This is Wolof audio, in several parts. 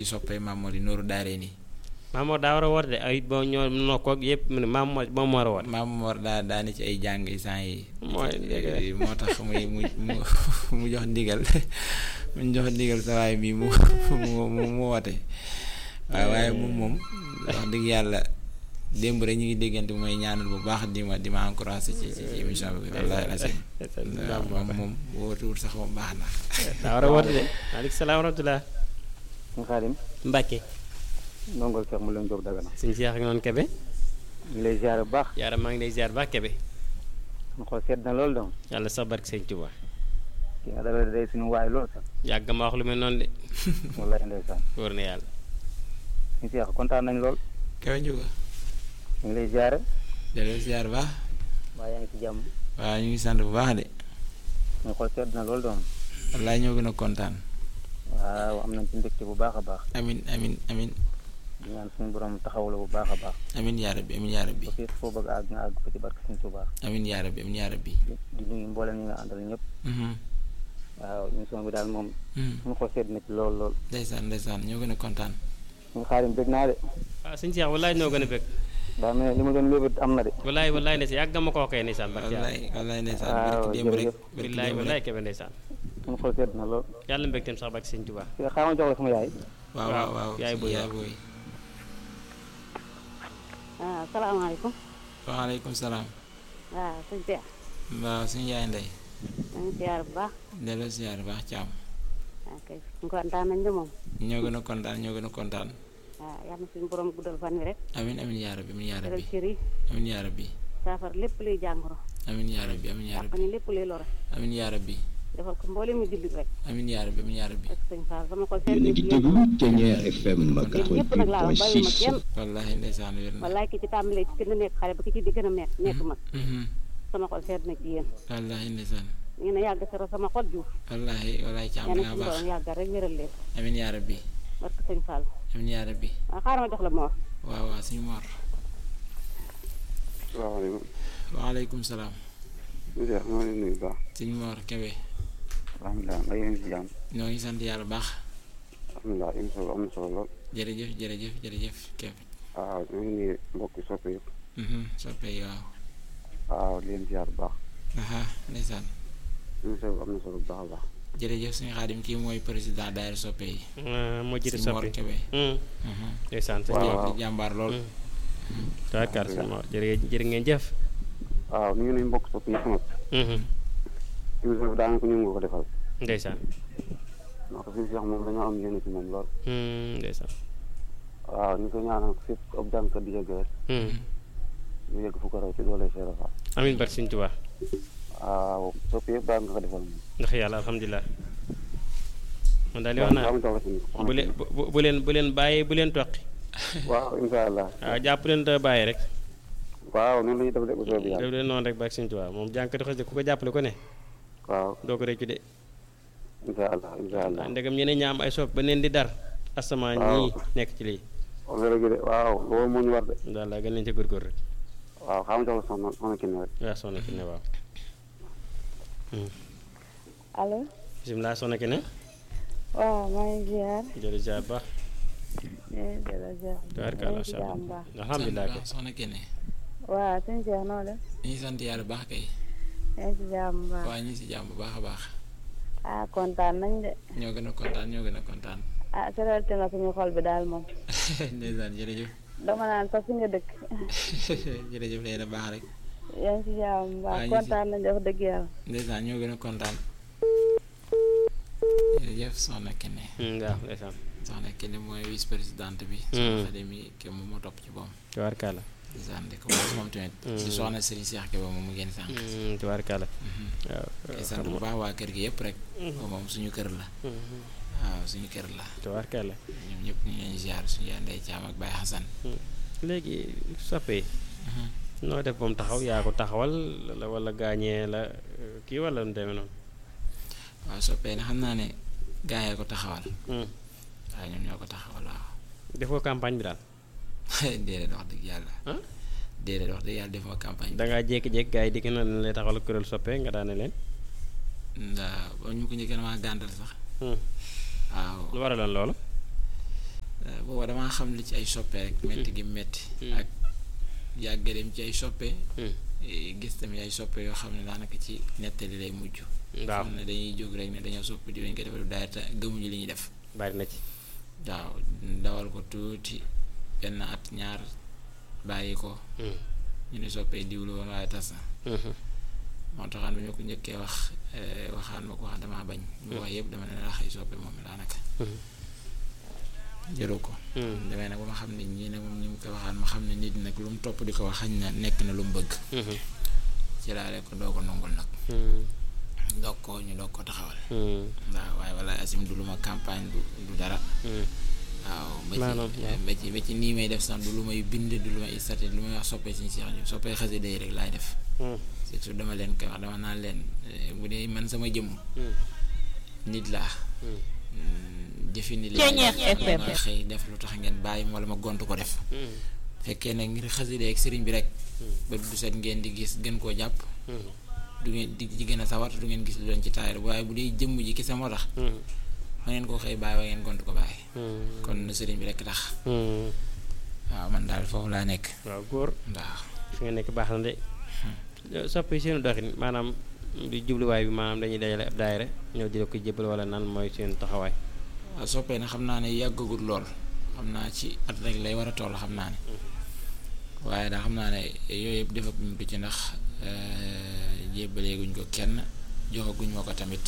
soppee Mamour yi Nooru Daare nii Mamour daa war a woote de ay boo ñoo nokkoog yëpp mu ne Mamour moom war a woote Mamour daa daa ne ci ay jàng sant yi mooy dëgg moo tax muy mu mu mu jox ndigal mu jox ndigal sa waay bi mu mu mu mu woote waaw waaye moom moom wax dëgg yàlla démb rek ñu ngi déggante mooy ñaanal bu baax di ma di ma encouragé ci ci ci émission bi wallaahi asim waaw moom moom wootuwul sax moom baax na daa war a woote de maaleykum salaam wa rahmatulah sëñ Xaadim Mbacke ndongol Cheikh mu leen jóg dagana suñu Cheikh ak noonu Kebe ñu ngi lay ziare bu baax yaara maa ngi lay ziar baax Kebe suñu xool sedd na loolu donc yàlla sax barke sëñ Tuba ki nga dalal day suñu waay loolu sax yàgg ma wax lu mel noonu de wallaay ndeysaan wóor na yàlla ñu Cheikh kontaan nañ lool kawe njuga ñu ngi lay ziare delloo ziar baax waaye yaa ngi ci jàmm waaw ñu ngi sant bu baax de suñu xool sedd na loolu donc wallaay ñoo gën a kontaan waaw am nañ ci mbégte bu baax a baax amin amin amin di ñaan suñu borom taxaw la bu baax a baax amin yaa rabbi amin yaa rabbi ba fii foo bëgg a àgg nga àgg ko ci barke suñu Tuubaa amin yaa rabbi amin yaa rabbi di nuyu mboolem ñi nga àndal ñëpp Mhm. waaw émission bi daal moom Mhm. suñu xool sedd na ci lool lool ndeysaan ndeysaan ñoo gën a kontaan suñu xaarim bég naa de waaw suñu Cheikh wallaay noo gën a bëgg daa mel ne li ma doon lébét am na de wallaay wallaay ne si yàgg ma koo koy ndeysaan barke yàlla wallaay wallaay ndeysaan waaw barki démb rek jërëjëf. barki wallaay démb wallaay rek Kebe ndeysaan suñu xool sedd na lool yàlla mbégteem sax barke sëñ Tuba ki xaaral ma jox la sama yaay waaw waaw waaw yaay booy yaay waaw. booy ah salaamaaleykum waaleykum salaam waaw sëñ Cheikh waaw suñu yaay ndey maa ngi siyaar bu baax delloo ziar baax caam waaw kay kontaan nañ de moom ñoo gën a kontaan ñoo gën a kontaan waaw yal na suñu borom guddal fan wi rek amin amin yaa rabbi amin yaa teral rabbi cër yi amin yaa rabbi saafara lépp luy jàngoro amin yaa rabbi amin yaa yàq rabbi ni lépp luy lore amin yaa rabbi defal ko mboolem mu jullit rek amin yaa rabbi amin yaa rabbi ak sëñ Fall sama xol seet yéen a na ngi ci yéen déglu Ténière FM ñëpp nag laa wax bàyyiwuma 88.6 kenn wallahi ndeysaan wér na wallaay ki ci tàmbalee ci gën a nekk xale ba ki ci di gën a nekk nekk mag Mhm. sama xol seet na ci yéen wallahi ndeysaan ngeen a yàgg sero sama xol juuf wallahi wallahi caam yal na nga suñu baax borom yàggal rek wéral leen amin yaa rabbi barke sëñ Fall amin yaa rabbi waaw xaaral ma jox la moor waaw waaw suñu moor salaamaaleykum waaleykum salaam Cheikh maa ngi leen nuyu bu baax suñu moor kebe alhamdulilah nga yéen si jàmm ñoo ngi sant yàlla baax alhamdulilah émission bi am na solo lool jërëjëf jërëjëf jërëjëf kebe waaw ñu ngi nuyu mbokki soppe yëpp Mhm, soppe yi waaw waaw di leen ziar bu baax aha ndeysaan émission bi am na solo bu baax a baax jërëjëf suñu xaadim kii mooy président daayira soppe yi moo jiite suñu Mor soppi Kebe Hmm, Mhm. ndeysaan sëñ Waaw, Mor waaw. di jàmbaar lool tawakkal sëñ Mor jërë jërë ngeen jëf waaw ñu ngi nuyu mbokki soppe yëpp nag Mhm, émission bi daanaka ñu ngi ko defal ndeysaan ndax fi Cheikh moom dañoo am yéene ci moom lool Hmm, ndeysaan waaw ñu ko ñaanal fépp ab jàngkat di yegg rek Hmm, ñu yegg fu ko raw ci doole Cheikh Rafa amiin barke sëñ Tuba waaw soppe yëpp daal nga ko defal moom ndax yàlla alhamdulilah man daal di wax naa waaw jox la ci bu leen bu bu- bu leen bu leen bàyyi bu leen toqi waaw incha allah waaw jàpp leen te bàyyi rek waaw noonu la ñuy def de bu soobee yàlla def leen noonu rek barke sëñ Tuba moom jànkati xas de ku ko jàppale ko ne waaw doo ko réccu de incha allah incha allah ndegam ñeneen ñaam ay sopp ba neen di dar asamaan Waaw. ñii nekk ci lii wax dëgg de waaw loolu moo ñu war de daal laa gën leen ca góorgóor rek waaw xam nga jox la soxna soxna Kine rek waaw soxna ki ne waaw allo bisimilah soxna ki ne waaw maa ngi ziar jërëjëf ziar baax eh delloo ziar tabarkalla maa ngi ci macha jàmm baax allah alhamdulilah sant baax soxna Kene waaw sëñ Cheikh noo def ñu ngi sant yàlla baax kay yaa ngi ci jàmm baax waaye ñu ngi si jàmm bu baax a baax ah kontaan nañ de ñoo gën a kontaan ñoo gën a kontaan ah seralte na suñu xol bi daal moom ndeysaan jërëjëf dama naan sax fi nga dëkk jërëjëf lay da baax rek yaa ngi ci jàmm Waa, baax ñu ci- kontaan nañ wax dëgg yàlla ndeysaan ñoo gën a kontaan jërëjëf soxna Kene Hmm, waaw ndeysaan soxna Kene mooy vice présidente bi Hmm. soxna Xadimi ke moom moo topp ci boom tabarkalla ndeysaan di ko moom moom tamit di soxna Serigne Cheikh Kebe moom mu génn sànq Hmm, tabarkalla waaw di sant bu baax waa kër gi yëpp rek moom suñu kër la Hmm, waaw suñu kër la tabarkalla ñoom ñëpp ñu ngi leen ziar suñu yaay Ndey Caam ak Baye Xasan léegi soppe yi noo def moom taxaw yaa ko taxawal la wala gaañee la euh, kii wala nu demee noonu waaw soppee na xam naa ne gaa yee ko taxawal Hmm. waaw ñoom ñoo ko taxawal waaw defoo campagne bi daal déedéet wax dëgg yàlla ah déedéet wax dëgg yàlla defuma campagne da ngaa jékki-jékki gars yi di gën a lay taxawal kuréel soppe nga daane leen ndaa ba ñu ko njëkk maa gàntal sax Hmm. waaw lu waraloon loolu booba damaa xam li ci ay soppe rek metti gi metti ak yàgg dem ci ay soppe eh, gis tamit ay soppe yoo xam ne daanaka ci nettali lay mujj waaw xam ne dañuy jóg rek ne dañoo sopp di lañ ko defal daay te gëmuñu li ñuy def bari na ci waaw dawal ko tuuti benn at ñaar bàyyi ko ñu ne soppee diwlu woon waaye tas na moo taxaan bi ñu ko njëkkee wax eh, waxaan ma ko wax damaa bañ ñu wax yëpp dama ne la xëy soppe moom daanaka jëru ko demee nag ba ma xam ne ñii nag moom ñu ngi ko waxaan ma xam ne nit nag lu mu topp di ko wax xañ na nekk na lu mu bëgg ci laa ko doo ko nongul nag doog ko ñu doog ko taxawal waaw waaye wala asim du lu ma campagne du du dara waaw ba Maanaam, ci waaw. ba ci ba ci nii may def sax du lu may bind du lu may istati lu may wax soppee suñu seex ñu soppee xasida yi rek laay def surtout dama leen koy wax dama naan leen eh, bu dee man sama jëmm nit laa mm, jëfi nit laa Ceeñeex def. FM. ma xëy def lu tax ngeen bàyyi ma wala ma gont ko def fekkee nag ngir xasida ak sëriñ bi rek ba du set ngeen di gis gën koo jàpp du ngeen di ci gën a sawar du ngeen gis lu leen ci taayal waaye bu dee jëmm ji kese moo tax ma ngeen koo xëy bàyyi wa ngeen gont ko bàyyi kon na sëriñ bi rek tax waaw man daal foofu laa nekk waaw góor waaw fi nga nekk baax na de soppi seenu doxin maanaam di jubluwaay bi maanaam dañuy dajale ab daayira ñëw di la ko jébbal wala nan mooy seen taxawaay waaw soppee na xam naa ne yàggagul lool xam naa ci at rek lay war a toll xam naa ne waaye daa xam naa ne yooyu yëpp defaguñ ko ci ndax jébbaleeguñ ko kenn joxaguñ ma ko tamit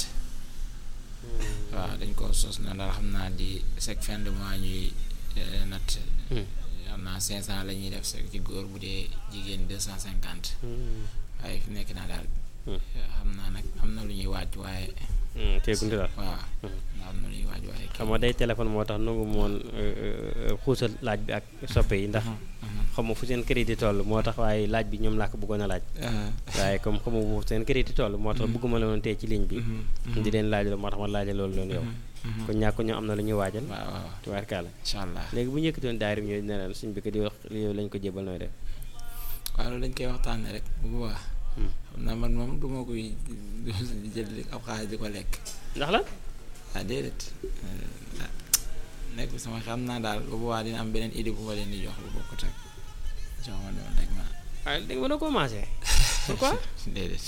waaw dañ ko sos na daal xam naa di chaque fin de mois ñuy eh, natt xam naa cinq cent la ñuy def sa ci góor bu dee jigéen deux cent cinquante waaye fi nekk naa daal xam naa nag am na lu ñuy waaj waaye teegunte daal waaw am na lu ñuy waaj waaye xam nga day téléphone moo tax nangu moon xuusal laaj bi ak soppe yi ndax xam nga fu seen crédit toll moo tax waaye laaj bi ñoom laa ko bëggoon a laaj waaye comme xam nga fu seen crédit toll moo tax bëgguma la woon tey ci ligne bi di leen laaj la moo tax ma laaja loolu loolu yow kon ñàkk ñoo am na lu ñuy waajal waaw waaw tubaarkaala incha allah léegi bu ñu yëkkatoon daayira bi ñooy ne leen suñ bi ko di wax yow lañ ko jébal nooy def waaw loolu dañ koy waxtaanee rek bu boobaa xam naa man moom du ma koy jël ab xaalis di ko lekk ndax la ah déedéet ah nekk sama xam naa daal bu boobaa dina am beneen idée bu ma leen di jox bu bokkut ak jox ma noonu rek ma ah da nga mën a commencé pourquoi déedéet.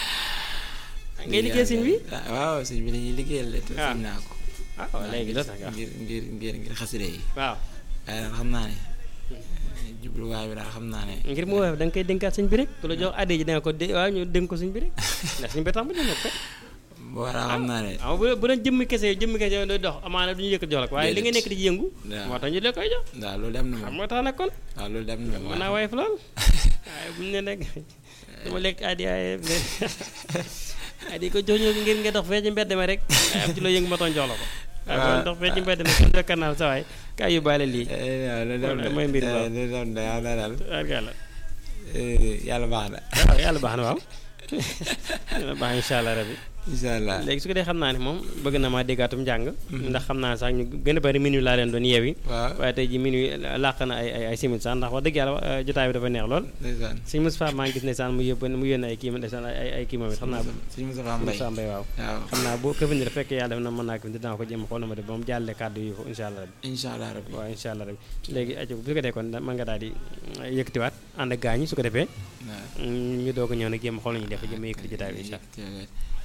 ngay liggéey sëñ bi ah waaw sëñ bi dañuy liggéeyal de te Ah. sëñ naa ko. ah waaw léegi la tax nga ngir ngir ngir ngir xaside yi waaw waaye daal xam naa ne jubluwaay bi daal xam naa ne ngir mu woyof da nga koy dénkaat sëñ bi rek ku la jox addi ji da nga ko dé waaw ñu dénk ko sëñ bi rek ndax sëñ bi tax mu ñu nekk boo daal xam naa ne ah bu bu doon jëmmi kese jëmmi kese yow doy dox amaana du ñu yëkkat jox la ko waaye li nga nekk di ci yëngu waaw. moo tax ñu la koy jox waaw loolu dem na xam moom moo tax nag kon waaw loolu dem na moom mën naa woyof lool waaye bu ñu ne nag dama lekk addi waaye addi ko jox ñu ngir nga dox fee ci mbedd ma rek ay am ci loo yëngu ma toon jox la ko waaye boo dox fee ci mbedd ma kon jokkar naa sa waay kaay yóbbaale lii waaw loolu dem na mooy mbir mi waaw. loolu dem na yàlla na daal tubaarkàlla eh, yàlla baax na waaw yàlla baax na waaw yàlla baax incha allah rabbi incha allah léegi su ko dee xam naa ne moom bëgg na maa déggaatum njàng ndax xam naa sax ñu gën a bari minuit laa leen doon yeewi waaw waaye tey ji minuit làq na ay ay ay simili sax ndax wax dëgg yàlla eh, jotaay bi dafa neex lool ndeysaan sëñ Moustapha maa ngi gis ndeysaan mu yóbbu mu yónnee ay kii ndeysaan ay ay ay kii moom it xam naa sëñ Moustapha Mbaye Moustapha Mbaye waaw waaw xam naa boo këfin rek fekkee yàlla def na mën naa ko dinaa ko jéem a xool na ma def ba mu jàllee kàddu yi ko incha allah rabbi incha allah rabbi waaw incha allah rabbi léegi ajo bu ko dee kon mën nga daal di yëkkatiwaat ànd ak gaañi su ko defee waaw ñu doog a ñëw nag jéem a xool nañu def jéem a yëkkati jotaay bi incha allah